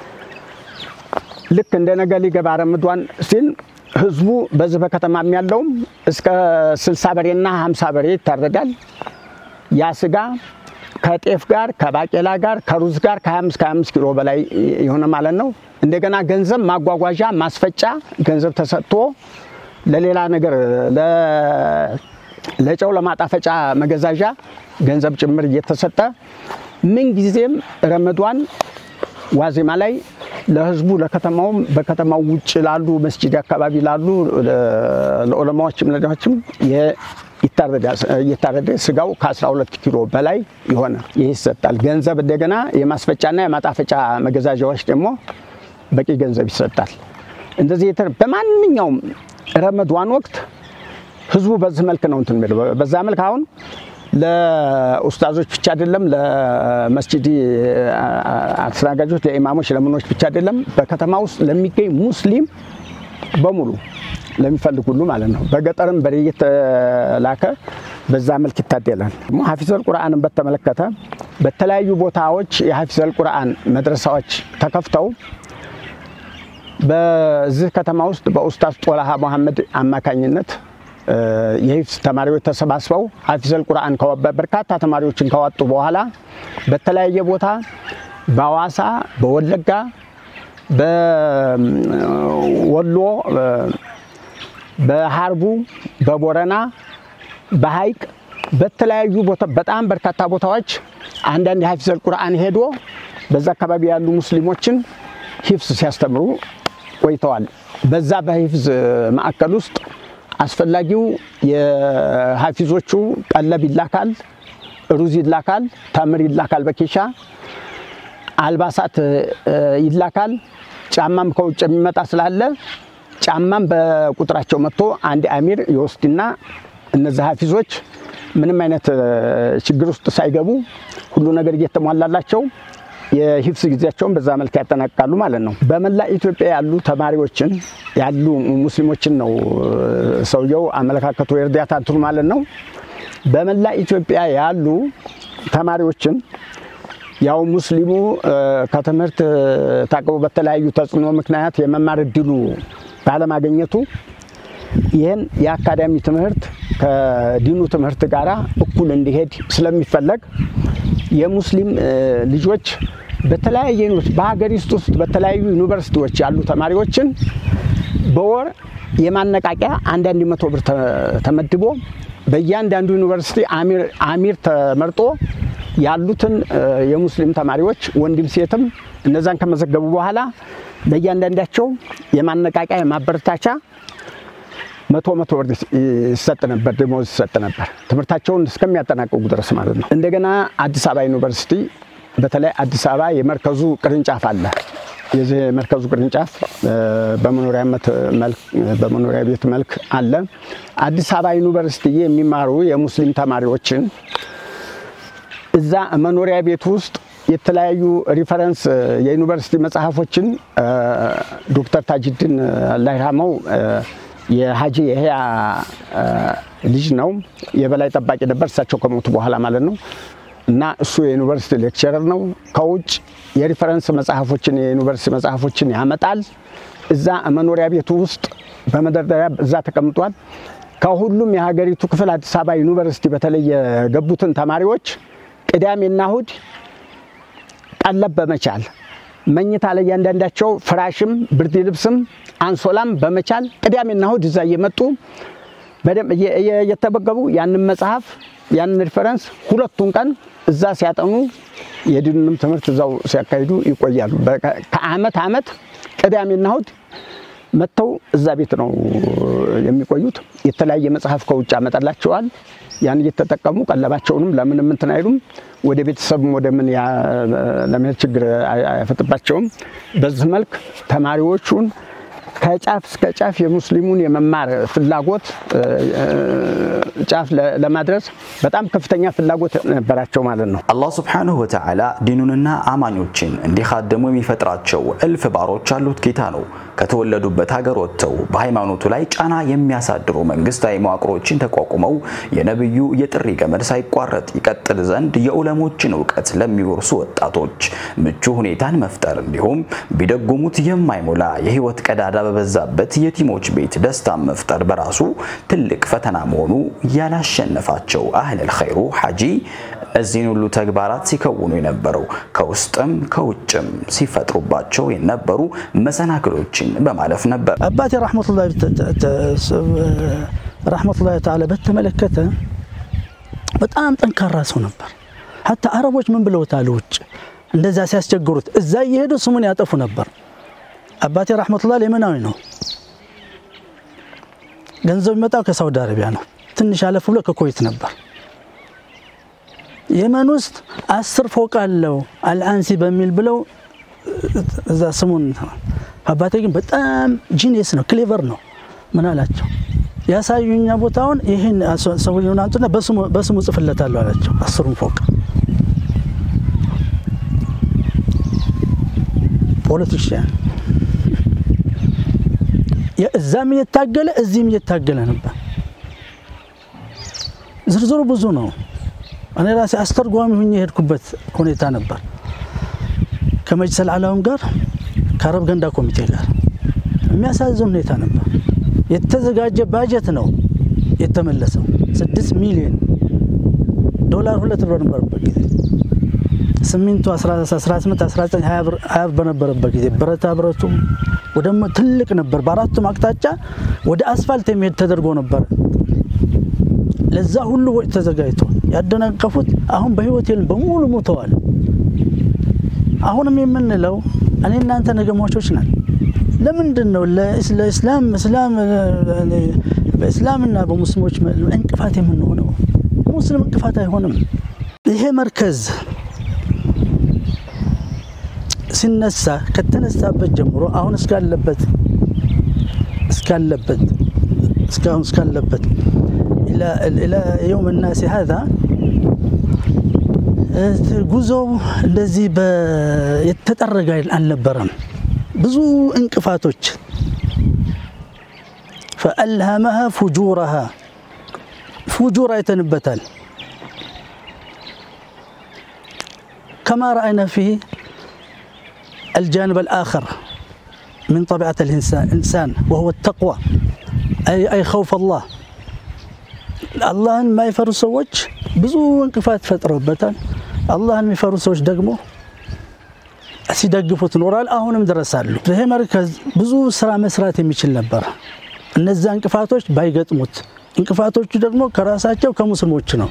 ልክ እንደ ነገ ሊገባ ረምዷን ሲል ህዝቡ በዚህ በከተማም ያለውም እስከ 60 በሬና 50 በሬ ይታረዳል። ያ ስጋ ከጤፍ ጋር ከባቄላ ጋር ከሩዝ ጋር ከ25 ከ25 ኪሎ በላይ የሆነ ማለት ነው። እንደገና ገንዘብ ማጓጓዣ ማስፈጫ ገንዘብ ተሰጥቶ ለሌላ ነገር ለጨው ለማጣፈጫ መገዛዣ ገንዘብ ጭምር እየተሰጠ ምን ጊዜም ረመዷን ዋዜማ ላይ ለህዝቡ ለከተማውም በከተማው ውጭ ላሉ መስጂድ አካባቢ ላሉ ለዑለማዎችም ለዳዎችም እየታረደ ስጋው ከ12 ኪሎ በላይ የሆነ ይህ ይሰጣል። ገንዘብ እንደገና የማስፈጫና የማጣፈጫ መገዛዣዎች ደግሞ በቂ ገንዘብ ይሰጣል። እንደዚህ በማንኛውም ረመዷን ወቅት ህዝቡ በዚህ መልክ ነው እንትን የሚለው። በዛ መልክ አሁን ለኡስታዞች ብቻ አይደለም፣ ለመስጂድ አስተናጋጆች፣ ለኢማሞች፣ ለምኖች ብቻ አይደለም፣ በከተማ ውስጥ ለሚገኝ ሙስሊም በሙሉ ለሚፈልግ ሁሉ ማለት ነው። በገጠርም በሬ እየተላከ በዛ መልክ ይታደላል። ሀፊዘል ቁርአንን በተመለከተ በተለያዩ ቦታዎች የሀፊዘል ቁርአን መድረሳዎች ተከፍተው በዚህ ከተማ ውስጥ በኡስታዝ ጦላሃ መሐመድ አማካኝነት የሂፍዝ ተማሪዎች ተሰባስበው ሀፊዘል ቁርአን በርካታ ተማሪዎችን ካወጡ በኋላ በተለያየ ቦታ በአዋሳ፣ በወለጋ፣ በወሎ፣ በሀርቡ፣ በቦረና፣ በሀይቅ በተለያዩ ቦታ በጣም በርካታ ቦታዎች አንዳንድ የሀፊዘል ቁርአን ሄዶ በዛ አካባቢ ያሉ ሙስሊሞችን ሂፍዝ ሲያስተምሩ ቆይተዋል። በዛ በሂፍዝ ማዕከል ውስጥ አስፈላጊው የሀፊዞቹ ቀለብ ይላካል፣ ሩዝ ይላካል፣ ተምር ይላካል፣ በኬሻ አልባሳት ይላካል። ጫማም ከውጭ የሚመጣ ስላለ ጫማም በቁጥራቸው መጥቶ አንድ አሚር ይወስድና እነዚህ ሀፊዞች ምንም አይነት ችግር ውስጥ ሳይገቡ ሁሉ ነገር እየተሟላላቸው የሂፍስ ጊዜያቸውን በዛ መልክ ያጠናቅቃሉ ማለት ነው። በመላ ኢትዮጵያ ያሉ ተማሪዎችን ያሉ ሙስሊሞችን ነው ሰውየው አመለካከቱ የእርዳታ እንትኑ ማለት ነው። በመላ ኢትዮጵያ ያሉ ተማሪዎችን ያው ሙስሊሙ ከትምህርት ታቅቦ በተለያዩ ተጽዕኖ ምክንያት የመማር እድሉ ባለማግኘቱ ይህን የአካዳሚ ትምህርት ከዲኑ ትምህርት ጋር እኩል እንዲሄድ ስለሚፈለግ የሙስሊም ልጆች በተለያየ በሀገሪቱ ውስጥ በተለያዩ ዩኒቨርሲቲዎች ያሉ ተማሪዎችን በወር የማነቃቂያ አንዳንድ መቶ ብር ተመድቦ በእያንዳንዱ ዩኒቨርሲቲ አሚር ተመርጦ ያሉትን የሙስሊም ተማሪዎች ወንድም ሴትም እነዛን ከመዘገቡ በኋላ ለእያንዳንዳቸው የማነቃቂያ የማበረታቻ መቶ መቶ ብር ይሰጥ ነበር፣ ደሞዝ ይሰጥ ነበር፣ ትምህርታቸውን እስከሚያጠናቅቁ ድረስ ማለት ነው። እንደገና አዲስ አበባ ዩኒቨርሲቲ በተለይ አዲስ አበባ የመርከዙ ቅርንጫፍ አለ። የዚህ የመርከዙ ቅርንጫፍ በመኖሪያ ቤት መልክ አለ። አዲስ አበባ ዩኒቨርሲቲ የሚማሩ የሙስሊም ተማሪዎችን እዛ መኖሪያ ቤት ውስጥ የተለያዩ ሪፈረንስ የዩኒቨርሲቲ መጽሐፎችን ዶክተር ታጅድን አላህ ይርሐመው የሀጂ የህያ ልጅ ነው። የበላይ ጠባቂ ነበር እሳቸው ከሞቱ በኋላ ማለት ነው። እና እሱ የዩኒቨርሲቲ ሌክቸረር ነው። ከውጭ የሪፈረንስ መጽሐፎችን የዩኒቨርሲቲ መጽሐፎችን ያመጣል። እዛ መኖሪያ ቤቱ ውስጥ በመደርደሪያ እዛ ተቀምጧል። ከሁሉም የሀገሪቱ ክፍል አዲስ አበባ ዩኒቨርሲቲ በተለይ የገቡትን ተማሪዎች ቅዳሜና እሁድ ቀለብ በመቻል መኝታ ላይ እያንዳንዳቸው ፍራሽም ብርድ ልብስም አንሶላም በመቻል ቅዳሜና እሁድ እዛ እየመጡ በደንብ እየተመገቡ ያንን መጽሐፍ ያንን ሪፈረንስ ሁለቱን ቀን እዛ ሲያጠኑ የድኑንም ትምህርት እዛው ሲያካሂዱ ይቆያሉ። ከአመት አመት ቅዳሜና እሁድ መጥተው እዛ ቤት ነው የሚቆዩት። የተለያየ መጽሐፍ ከውጭ ያመጣላቸዋል። ያን እየተጠቀሙ ቀለባቸውንም ለምንም እንትን አይሉም። ወደ ቤተሰብም ወደ ምን ለመሄድ ችግር አይፈጥባቸውም። በዚህ መልክ ተማሪዎቹን ከጫፍ እስከ ጫፍ የሙስሊሙን የመማር ፍላጎት ጫፍ ለማድረስ በጣም ከፍተኛ ፍላጎት ነበራቸው ማለት ነው። አላህ ሱብሓነሁ ወተዓላ ዲኑንና አማኞችን እንዲኻደሙ የሚፈጥራቸው እልፍ ባሮች ያሉት ጌታ ነው። ከተወለዱበት ሀገር ወጥተው በሃይማኖቱ ላይ ጫና የሚያሳድሩ መንግስታዊ መዋቅሮችን ተቋቁመው የነብዩ የጥሪ ገመድ ሳይቋረጥ ይቀጥል ዘንድ የዑለሞችን እውቀት ለሚወርሱ ወጣቶች ምቹ ሁኔታን መፍጠር እንዲሁም ቢደጉሙት የማይሞላ የህይወት ቀዳዳ በበዛበት የቲሞች ቤት ደስታን መፍጠር በራሱ ትልቅ ፈተና መሆኑ ያላሸነፋቸው አህለል ኸይሩ ሐጂ እነዚህን ሁሉ ተግባራት ሲከውኑ የነበረው ከውስጥም ከውጭም ሲፈጥሩባቸው የነበሩ መሰናክሎችን በማለፍ ነበር። አባቴ ረሕመቱላሂ ተዓላ በተመለከተ በጣም ጠንካራ ሰው ነበር። ሀታ አረቦች ምን ብለውታል? ውጭ እንደዛ ሲያስቸግሩት እዛ እየሄዱ ስሙን ያጠፉ ነበር። አባቴ ረሕመቱላህ የመናዊ ነው። ገንዘብ የሚመጣው ከሳውዲ አረቢያ ነው። ትንሽ አለፍ ብሎ ከኩዌት ነበር። የመን ውስጥ አስር ፎቅ አለው አልአንሲ በሚል ብለው እዛ ስሙን አባቴ ግን በጣም ጂኒየስ ነው፣ ክሌቨር ነው። ምን አላቸው? ያሳዩኛ ቦታውን ይህን ሰውየውን አንጡና በስሙ ጽፍለታለሁ አላቸው። አስሩን ፎቅ ፖለቲሽያን እዛም እየታገለ እዚህም እየታገለ ነበር። ዝርዝሩ ብዙ ነው። እኔ ራሴ አስተርጓሚ ሁኜ የሄድኩበት ሁኔታ ነበር። ከመጅሰል አላውም ጋር ከአረብ ገንዳ ኮሚቴ ጋር የሚያሳዝን ሁኔታ ነበር። የተዘጋጀ ባጀት ነው የተመለሰው። ስድስት ሚሊዮን ዶላር ሁለት ብር በነበረበት ጊዜ ስሚንቱ 18 19 20 ብር በነበረበት ጊዜ ብረታ ብረቱ ወደ ትልቅ ነበር። በአራቱም አቅጣጫ ወደ አስፋልት የሚሄድ ተደርጎ ነበር። ለዛ ሁሉ ወጪ ተዘጋጅቶ ያደናቀፉት አሁን በህይወት የሉም፣ በሙሉ ሞተዋል። አሁንም የምንለው እኔ እናንተ ነገ ሟቾች ነን። ለምንድን ነው ለእስላም እስላም በእስላምና በሙስሊሞች እንቅፋት የምንሆነው? ሙስሊም እንቅፋት አይሆንም። ይሄ መርከዝ ሲነሳ ከተነሳበት ጀምሮ አሁን እስካለበት እስካለበት እስካሁን እስካለበት ኢላ የውም ናሲ ሀዛ ጉዞው እንደዚህ የተጠረገ አልነበረም። ብዙ እንቅፋቶች ፈአልሃመሃ ፉጁረሃ ፉጁር አይተንበታል። ከማ ረአይና ፊህ الجانب الآخر من طبيعة الإنسان وهو التقوى أي, أي خوف الله አላህን የማይፈሩ ሰዎች ብዙ እንቅፋት ፈጥረውበታል። አላህን የሚፈሩ ሰዎች ደግሞ ሲደግፉት ኖራል። አሁንም ድረሳሉ። ይሄ መርከዝ ብዙ ስራ መስራት የሚችል ነበር፣ እነዚያ እንቅፋቶች ባይገጥሙት። እንቅፋቶቹ ደግሞ ከራሳቸው ከሙስሊሞች ነው።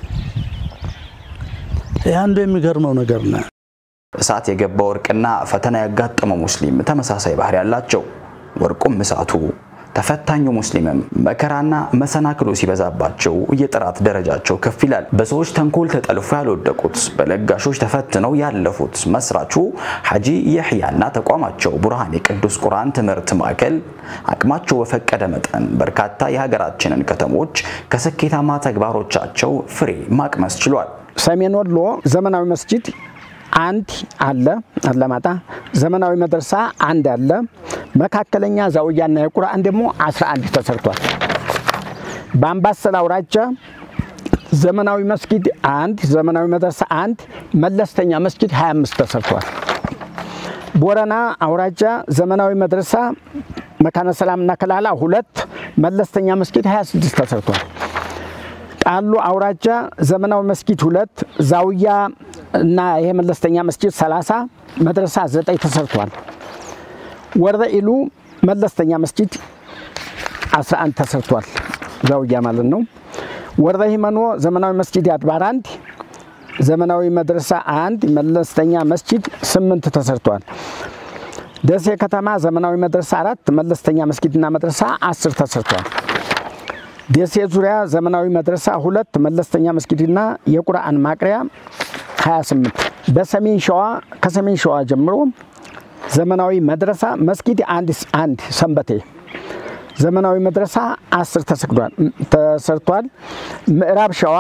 ይህ አንዱ የሚገርመው ነገር ነው። እሳት የገባ ወርቅና ፈተና ያጋጠመው ሙስሊም ተመሳሳይ ባህሪ ያላቸው። ወርቁም እሳቱ ተፈታኙ ሙስሊምም መከራና መሰናክሎ ሲበዛባቸው የጥራት ደረጃቸው ከፍ ይላል። በሰዎች ተንኮል ተጠልፎ ያልወደቁት በለጋሾች ተፈትነው ያለፉት መስራቹ ሐጂ የሕያና ተቋማቸው ቡርሃን የቅዱስ ቁርአን ትምህርት ማዕከል አቅማቸው በፈቀደ መጠን በርካታ የሀገራችንን ከተሞች ከስኬታማ ተግባሮቻቸው ፍሬ ማቅመስ ችሏል። ሰሜን ወሎ ዘመናዊ መስጂድ አንድ አለ አላማጣ። ዘመናዊ መድረሳ አንድ አለ። መካከለኛ ዛውያና የቁርአን ደግሞ 11 ተሰርቷል። በአምባሰል አውራጃ ዘመናዊ መስጊድ አንድ፣ ዘመናዊ መድረሳ አንድ፣ መለስተኛ መስጊድ 25 ተሰርቷል። ቦረና አውራጃ ዘመናዊ መድረሳ መካነ ሰላምና ከላላ ሁለት፣ መለስተኛ መስጊድ 26 ተሰርቷል። ቃሉ አውራጃ ዘመናዊ መስጊድ ሁለት፣ ዛውያ እና ይሄ መለስተኛ መስጊድ 30 መድረሳ 9 ተሰርቷል። ወረደ ኢሉ መለስተኛ መስጊድ 11 ተሰርቷል። ዛውያ ማለት ነው። ወረደ ሂመኖ ዘመናዊ መስጊድ አድባር አንድ፣ ዘመናዊ መድረሳ አንድ፣ መለስተኛ መስጊድ 8 ተሰርቷል። ደሴ ከተማ ዘመናዊ መድረሳ አራት፣ መለስተኛ መስጊድና መድረሳ 10 ተሰርቷል። ደሴ ዙሪያ ዘመናዊ መድረሳ ሁለት መለስተኛ መስጊድና የቁርአን ማቅሪያ 28። በሰሜን ሸዋ ከሰሜን ሸዋ ጀምሮ ዘመናዊ መድረሳ መስጊድ አንድ አንድ ሰንበቴ ዘመናዊ መድረሳ 10 ተሰርቷል። ምዕራብ ሸዋ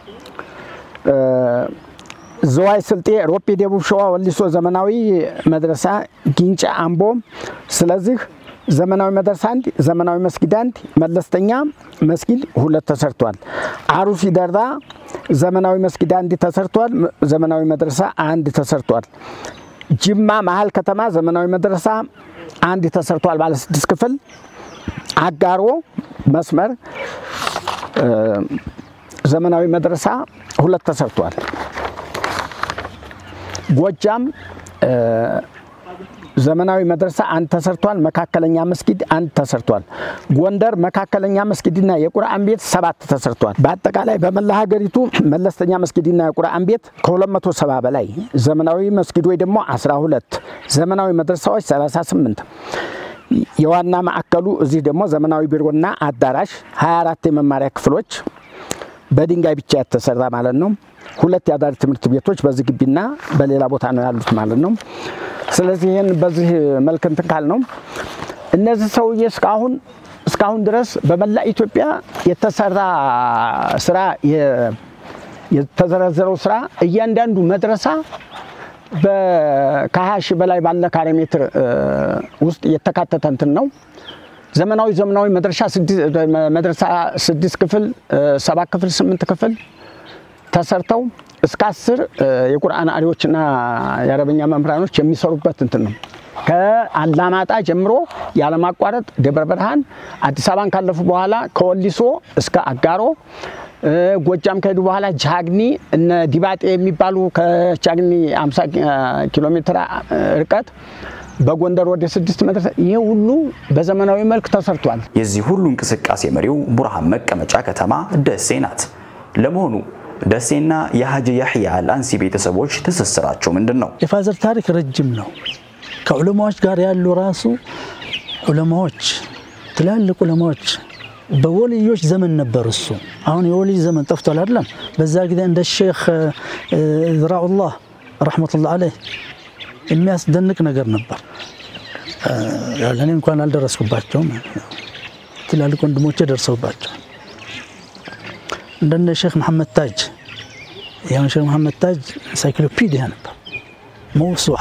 ዘዋይ ስልጤ፣ ሮቤ፣ ደቡብ ሸዋ ወሊሶ ዘመናዊ መድረሳ ጊንጫ፣ አምቦ ስለዚህ ዘመናዊ መድረሳ አንድ፣ ዘመናዊ መስጊድ አንድ፣ መለስተኛ መስጊድ ሁለት ተሰርቷል። አሩሲ ደራ ዘመናዊ መስጊድ አንድ ተሰርቷል። ዘመናዊ መድረሳ አንድ ተሰርቷል። ጅማ መሀል ከተማ ዘመናዊ መድረሳ አንድ ተሰርቷል፣ ባለ ስድስት ክፍል። አጋሮ መስመር ዘመናዊ መድረሳ ሁለት ተሰርቷል። ጎጃም ዘመናዊ መድረሳ አንድ ተሰርቷል። መካከለኛ መስጊድ አንድ ተሰርቷል። ጎንደር መካከለኛ መስጊድና የቁርአን ቤት ሰባት ተሰርቷል። በአጠቃላይ በመላ ሀገሪቱ መለስተኛ መስጊድና የቁርአን ቤት ከ270 በላይ ዘመናዊ መስጊዶች ደግሞ 12 ዘመናዊ መድረሳዎች 38 የዋና ማዕከሉ እዚህ ደግሞ ዘመናዊ ቢሮና አዳራሽ 24 የመማሪያ ክፍሎች በድንጋይ ብቻ የተሰራ ማለት ነው። ሁለት የአዳሪ ትምህርት ቤቶች በዚህ ግቢና በሌላ ቦታ ነው ያሉት ማለት ነው። ስለዚህ ይህን በዚህ መልክ እንትን ካል ነው እነዚህ ሰውዬ እስካሁን እስካሁን ድረስ በመላ ኢትዮጵያ የተሰራ ስራ የ- የተዘረዘረው ስራ እያንዳንዱ መድረሳ ከሀያ ሺህ በላይ ባለ ካሬ ሜትር እ፣ ውስጥ የተካተተ እንትን ነው። ዘመናዊ ዘመናዊ መድረሻ ስድስት- መድረሳ ስድስት ክፍል እ፣ ሰባት ክፍል ስምንት ክፍል ተሰርተው እስከ አስር እ፣ የቁርአን አሪዎችና የአረበኛ መምህራኖች የሚሰሩበት እንትን ነው። ከአላማጣ ጀምሮ ያለማቋረጥ ደብረ ብርሃን፣ አዲስ አበባን ካለፉ በኋላ ከወሊሶ እስከ አጋሮ እ፣ ጎጃም ከሄዱ በኋላ ጃግኒ እነ ዲባጤ የሚባሉ ከጃግኒ 50 ኪሎ ሜትር እ፣ ርቀት በጎንደር ወደ ስድስት መድረስ ይሄ ሁሉ በዘመናዊ መልክ ተሰርቷል። የዚህ ሁሉ እንቅስቃሴ መሪው ቡርሃን መቀመጫ ከተማ ደሴ ናት። ለመሆኑ ደሴና የሀጂ ያህያ አልአንሲ ቤተሰቦች ትስስራቸው ምንድን ነው? የፋዘር ታሪክ ረጅም ነው። ከዑለማዎች ጋር ያሉ ራሱ ዑለማዎች ትላልቅ ዑለማዎች በወልዮች ዘመን ነበር። እሱ አሁን የወልይ ዘመን ጠፍቷል አይደለም። በዛ ጊዜ እንደ ሼክ እ፣ ዝራኡላህ ረሕመቱላህ አለይህ የሚያስደንቅ ነገር ነበር። እ፣ ያው ለእኔ እንኳን አልደረስኩባቸውም። ትላልቅ ወንድሞቼ ደርሰውባቸው እንደነ ሼክ መሐመድ ታጅ ያሁን ሼክ መሐመድ ታጅ ኢንሳይክሎፒዲያ ነበር መውሱዓ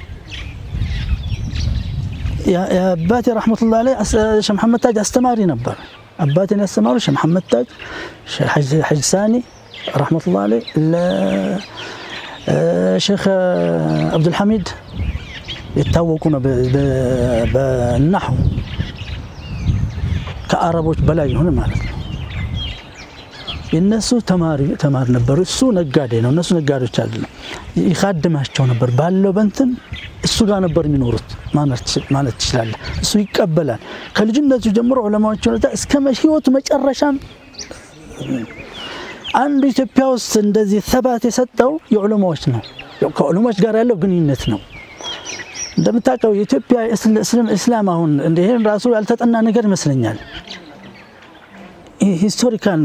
የአባቴ ረሕመቱላህ ላይ ሼህ መሐመድ ታጅ አስተማሪ ነበር። አባቴን ያስተማሩ ሼህ መሐመድ ታጅ፣ ሐጅ ሳኒ ረሕመቱላህ ላይ ሼክ አብዱልሐሚድ የታወቁ ነው በ- በ- በናሕው ከአረቦች በላይ የሆነ ማለት ነው። የነሱ ተማሪ ተማሪ ነበሩ። እሱ ነጋዴ ነው፣ እነሱ ነጋዴዎች አይደለም። ይካድማቸው ነበር ባለው በንትን እሱ ጋር ነበር የሚኖሩት ማለት ትችላለህ። እሱ ይቀበላል ከልጅነቱ ጀምሮ ዑለማዎች ሁኔታ እስከ ህይወቱ መጨረሻም አንዱ ኢትዮጵያ ውስጥ እንደዚህ ሰባት የሰጠው የዑለማዎች ነው። ከዑለማዎች ጋር ያለው ግንኙነት ነው። እንደምታውቀው የኢትዮጵያ እስላም አሁን ይህን ራሱ ያልተጠና ነገር ይመስለኛል። ሂስቶሪካል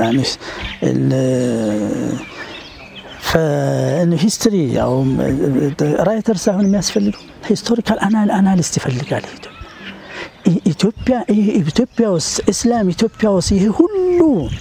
ሂስትሪ ያው ራይተር ሳይሆን የሚያስፈልገው ሂስቶሪካል አናሊስት ይፈልጋል። ኢትዮጵያ ኢትዮጵያ ውስጥ እስላም ኢትዮጵያ ውስጥ ይሄ ሁሉ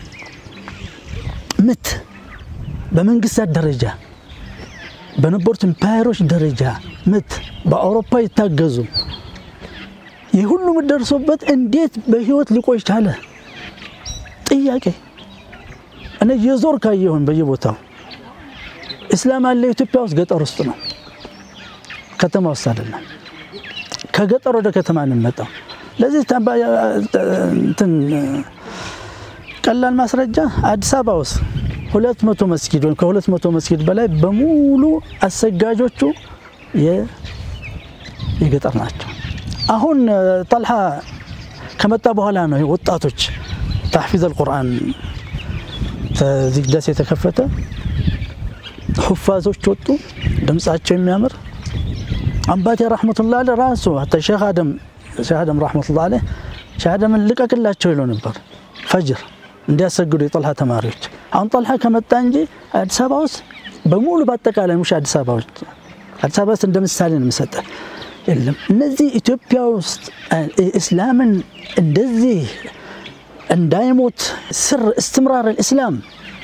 ምት በመንግስታት ደረጃ በነበሩት ኢምፓየሮች ደረጃ ምት በአውሮፓ ይታገዙ ይህ ሁሉ ምት ደርሶበት እንዴት በህይወት ሊቆይ ቻለ? ጥያቄ እኔ የዞር ካየሁን በየቦታው እስላም አለ ኢትዮጵያ ውስጥ ገጠር ውስጥ ነው፣ ከተማ ውስጥ አይደለም። ከገጠር ወደ ከተማ እንመጣው። ለዚህ እንትን ቀላል ማስረጃ አዲስ አበባ ውስጥ ሁለት መቶ መስጊድ ወይም ከሁለት መቶ መስጊድ በላይ በሙሉ አሰጋጆቹ የገጠር ናቸው። አሁን ጠልሃ ከመጣ በኋላ ነው ወጣቶች ታሕፊዝ አልቁርአን እዚህ ደስ የተከፈተ ሁፋዞች ወጡ፣ ድምፃቸው የሚያምር አባቴ ረሕመቱላህ አለ ራሱ ሀታ ሼክ አደም ሼክ አደም ረሕመቱላህ አለ ሼክ አደምን ልቀቅላቸው ይለው ነበር ፈጅር እንዲያሰግዱ የጠልሃ ተማሪዎች። አሁን ጠልሃ ከመጣ እንጂ አዲስ አበባ ውስጥ በሙሉ በአጠቃላይ ሙሽ አዲስ አበባ ውስጥ አዲስ አበባ ውስጥ እንደ ምሳሌ ነው የምሰጠህ የለም። እነዚህ ኢትዮጵያ ውስጥ እስላምን እንደዚህ እንዳይሞት ስር እስትምራር ልእስላም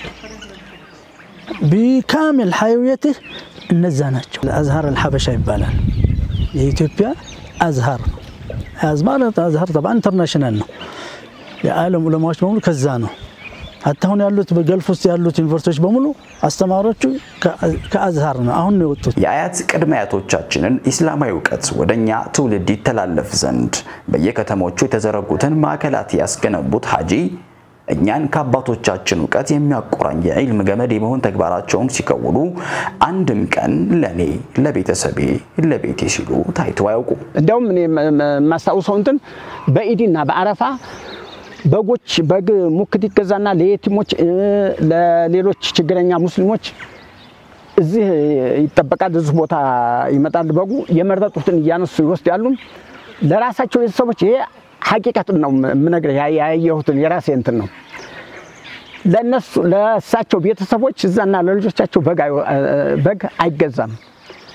ቢካሚል ሐይውየትህ እነዛ ናቸው። አዝሃር አልሐበሻ ይባላል። የኢትዮጵያ አዝሃር አዝማር አዝሃር ጠባ ኢንተርናሽናል ነው። የዓለም ዑለማዎች በሙሉ ከዛ ነው። አሁን ያሉት በገልፍ ውስጥ ያሉት ዩኒቨርሲቲዎች በሙሉ አስተማሪዎቹ ከአዝሃር ነው አሁን ነው የወጡት። የአያት ቅድመ አያቶቻችንን ኢስላማዊ እውቀት ወደ እኛ ትውልድ ይተላለፍ ዘንድ በየከተሞቹ የተዘረጉትን ማዕከላት ያስገነቡት ሀጂ እኛን ከአባቶቻችን እውቀት የሚያቆራኝ የዒልም ገመድ የመሆን ተግባራቸውን ሲከውኑ አንድም ቀን ለእኔ፣ ለቤተሰቤ፣ ለቤቴ ሲሉ ታይቶ አያውቁም። እንዲያውም እኔ የማስታውሰው እንትን በኢድና በአረፋ በጎች በግ ሙክት ይገዛና ለየቲሞች ለሌሎች ችግረኛ ሙስሊሞች እዚህ ይጠበቃል። እዚህ ቦታ ይመጣል። በጉ የመረጡትን እያነሱ ይወስዳሉ። ለራሳቸው ቤተሰቦች ይሄ ሀቂቀትን ነው የምነግርህ፣ ያየሁትን የራሴ እንትን ነው። ለነሱ ለእሳቸው ቤተሰቦች እዛና ለልጆቻቸው በግ አይገዛም።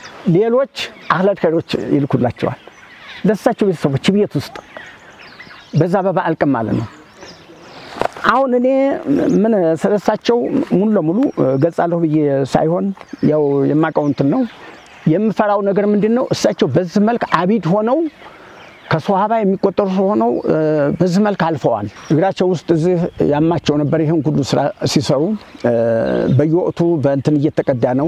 ሌሎች አህለል ኸይሮች ይልኩላቸዋል። ለእሳቸው ቤተሰቦች ቤት ውስጥ በዛ በበዓል ቀን ማለት ነው። አሁን እኔ ምን ስለሳቸው ሙሉ ለሙሉ ገልጻለሁ ብዬ ሳይሆን ያው የማውቀው እንትን ነው የምፈራው ነገር ምንድን ነው? እሳቸው በዚህ መልክ አቢድ ሆነው ከሶሃባ የሚቆጠሩ ሆነው በዚህ መልክ አልፈዋል። እግራቸው ውስጥ እዚህ ያማቸው ነበር። ይህን ሁሉ ስራ ሲሰሩ በየወቅቱ በእንትን እየተቀዳ ነው፣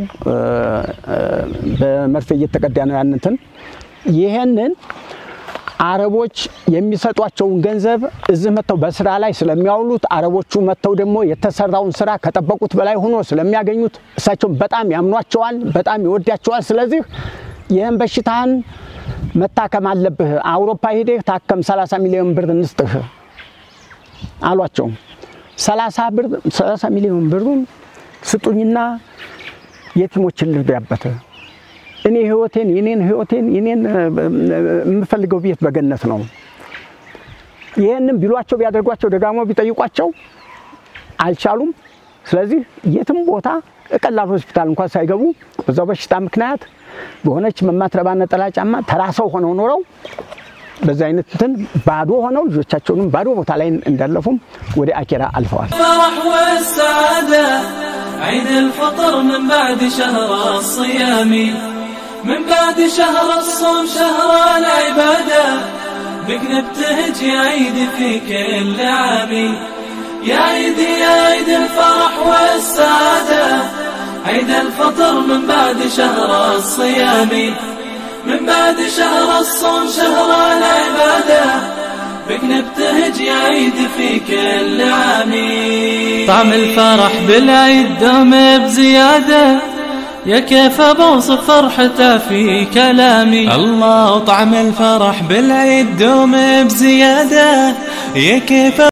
በመርፌ እየተቀዳ ነው። ያንንትን ይህንን አረቦች የሚሰጧቸውን ገንዘብ እዚህ መጥተው በስራ ላይ ስለሚያውሉት አረቦቹ መጥተው ደግሞ የተሰራውን ስራ ከጠበቁት በላይ ሆኖ ስለሚያገኙት እሳቸውን በጣም ያምኗቸዋል፣ በጣም ይወዳቸዋል። ስለዚህ ይህን በሽታህን መታከም አለብህ፣ አውሮፓ ሄደህ ታከም፣ 30 ሚሊዮን ብር እንስጥህ አሏቸው። 30 ብር 30 ሚሊዮን ብሩን ስጡኝና የቲሞችን ልርዳበት እኔ ህይወቴን የኔን ህይወቴን የኔን የምፈልገው ቤት በገነት ነው። ይህንም ቢሏቸው ቢያደርጓቸው ደጋሞ ቢጠይቋቸው አልቻሉም። ስለዚህ የትም ቦታ ቀላል ሆስፒታል እንኳን ሳይገቡ በዛው በሽታ ምክንያት በሆነች መማትረባ ነጠላ ጫማ ተራ ሰው ሆነው ኖረው በዚህ አይነት እንትን ባዶ ሆነው ልጆቻቸውንም ባዶ ቦታ ላይ እንዳለፉም ወደ አኬራ አልፈዋል። الفرح والسعادة عيد الفطر من بعد شهر الصيام من بعد شهر الصوم شهر العبادة بك نبتهج يا عيد في كل عام يا عيد يا عيد الفرح والسعادة عيد الفطر من بعد شهر الصيام من بعد شهر الصوم شهر العبادة بك نبتهج يا عيد في كل عام طعم الفرح بالعيد دوم بزيادة يا كيف بوصف فرحته في كلامي الله طعم الفرح بالعيد دوم بزيادة يا كيف